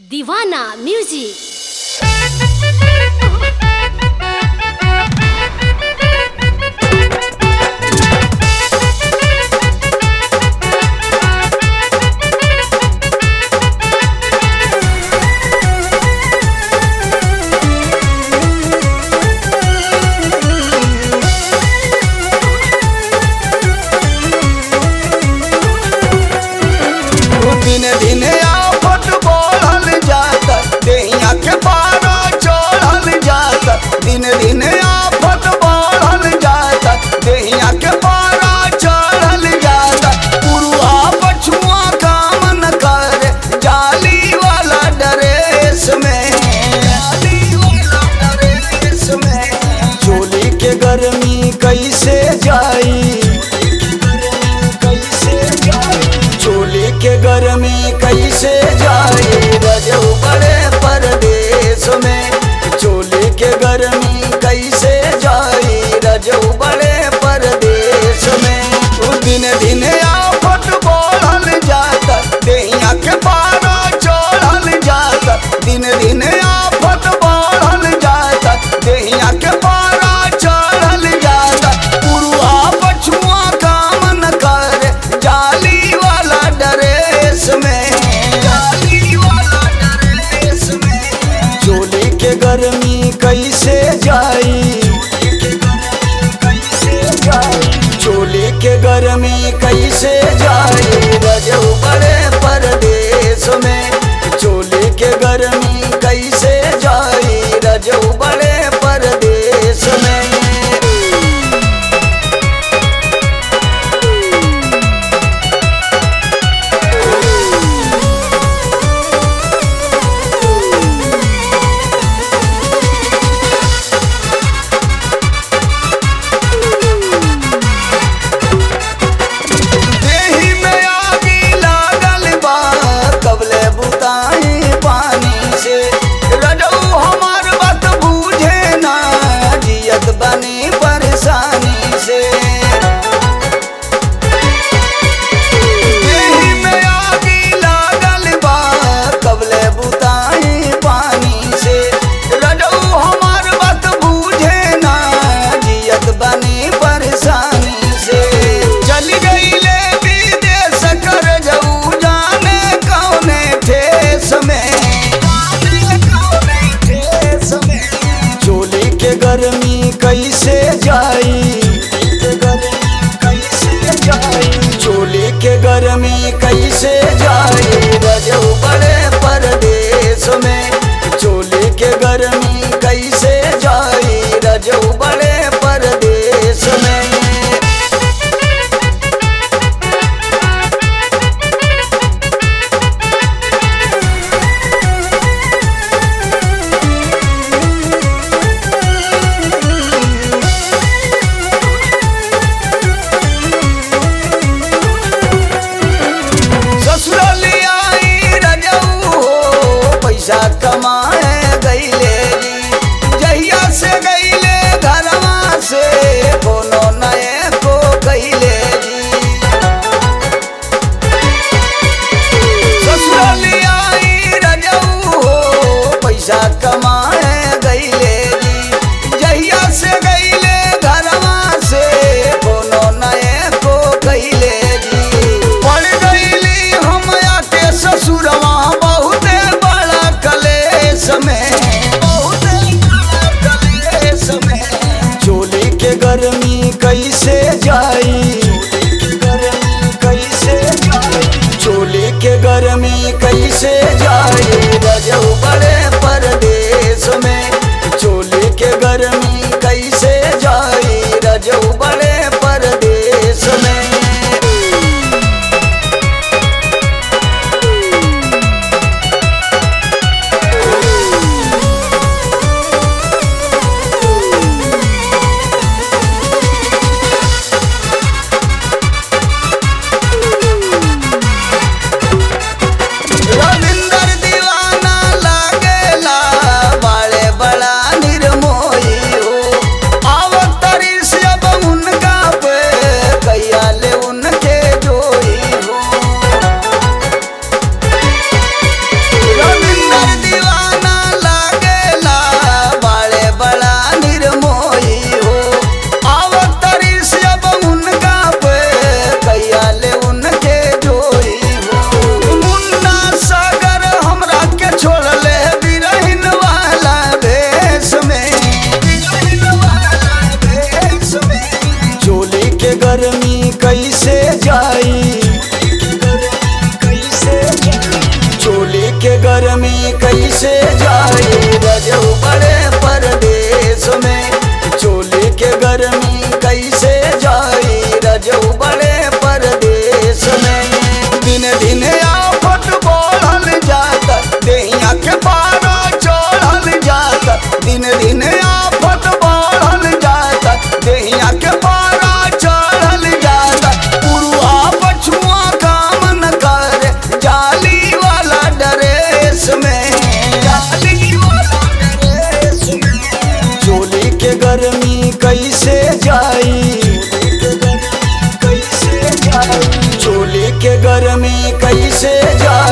दीवाना म्यूजिक दिन दिन आफत बढ़ल जाता देहिया के पारा चढ़ल जाता दिन दिन आफत बढ़ल जाता देहिया के पारा चढ़ल जाता पुरुआ पछुआ काम न करे जाली वाला ड्रेस में जाली वाला ड्रेस में चोली के गर्मी कैसे जाई कैसे जाई चोली के गर्मी कैसे जाए रजऊ बड़े परदेश में चोली के गर्मी कैसे जाए रजऊ बड़े परदेश में उ दिन दिन आफत बढ़ल जाता देहिया के पारा चढ़ल जाता दिन दिन आफत बढ़ल जाता देहिया के पारा चढ़ल जाता पुरुआ पछुआ काम न करे जाली वाला ड्रेस में जाली वाला ड्रेस में चोली के गर्मी कैसे जाई चोली के गर्मी कैसे जाई रजऊ बड़े परदेश में चोली के गर्मी कैसे जाई रजऊ बड़े परदेश में देहि में आगी लागल बा कबले बुताई पानी से रजऊ हमार बात बूझे ना जियत बनी परेशानी से देहि में आगी लागल बा कबले बुताई पानी से रजऊ हमार बात बूझे ना जियत बनी परेशानी से चल गईले विदेश कर जाऊ जाने कौने ठेस में चोली के गर्मी कैसे जाई चोली के गर्मी कैसे जाई रजऊ बड़े परदेश में चोली के गर्मी कैसे जाई रजऊ बड़े परदेश में ससुराली आई रजऊ हो पैसा कमाए गईले जी जहिया से गईले घरवा से कोनो नए को गईले जी ससुराली आई रजऊ हो पैसा कमाए गईले जी जहिया से गईले घरवा से कोनो नए को गईले जी पड़ गईली हम आके ससुरवा बहुते बड़ा कलेश में बहुते बड़ा कलेश में चोली के गर्मी कैसे जाई कैसे जाई चोली के गर्मी कैसे जाई रजऊ बड़े परदेश में चोली के गर्मी कैसे जाई रजऊ बड़े परदेश में रविंदर दीवाना लागेला बाळे बड़ा निर्मोही हो आवतरी से अब उन कैसे जाई रजऊ बड़े परदेश में चोली के गर्मी कैसे जाई रजऊ बड़े परदेश में दिन दिन आफत बढ़ल जाता देहिया के पारा चढ़ल जाता दिन दिन आफत बढ़ल जाता देहिया के पारा चढ़ल जाता पुरुआ पछुआ काम न करे जाली वाला ड्रेस में जाली वाला ड्रेस में चोली के गर्मी कैसे जाई चोली के गर्मी कैसे जाई